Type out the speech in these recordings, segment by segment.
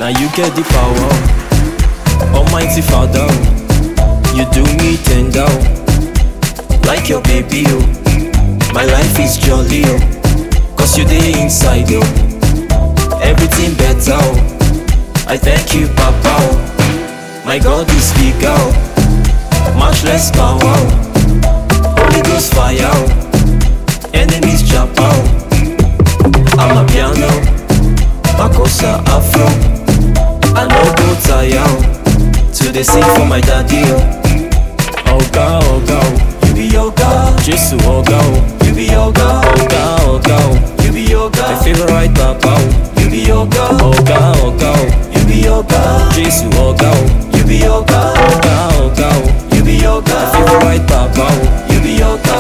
you get the power. Almighty Father, you do me tender. Like your baby, oh. My life is jolly, oh. Cause you dey inside, oh. Everything better, oh. I thank you, Papa, oh. My God is bigger, oh. Much less power, oh. Holy Ghost fire, oh. Enemies jump out. I'm a piano, Makosa Afro. I no go tire, oh. To dey sing for my daddy, oh. Oga, oga, oh. You be yoga, Jesus, oga, oh. You be yoga, oga, oga, oh. You be yoga, my favorite papa, oh. You be yoga, oga, oga, oh. You be yoga, Jesus, oga, oh. You be yoga, oga, oga, oh. You be yoga, my favorite papa, oh. You be yoga.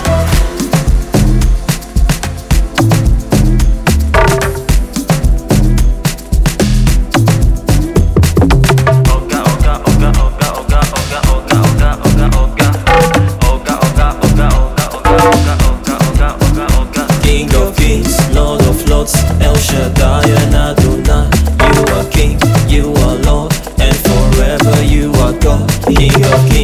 Oga, oga, oga, oga, oga, oga, oga, oga, oga, oga. Oga, oga, oga, oga, oga, oga, oga, oga, oga. King of kings, Lord of lords, El Shaddai and Adonai. You are King, you are Lord, and forever you are God. King of kings.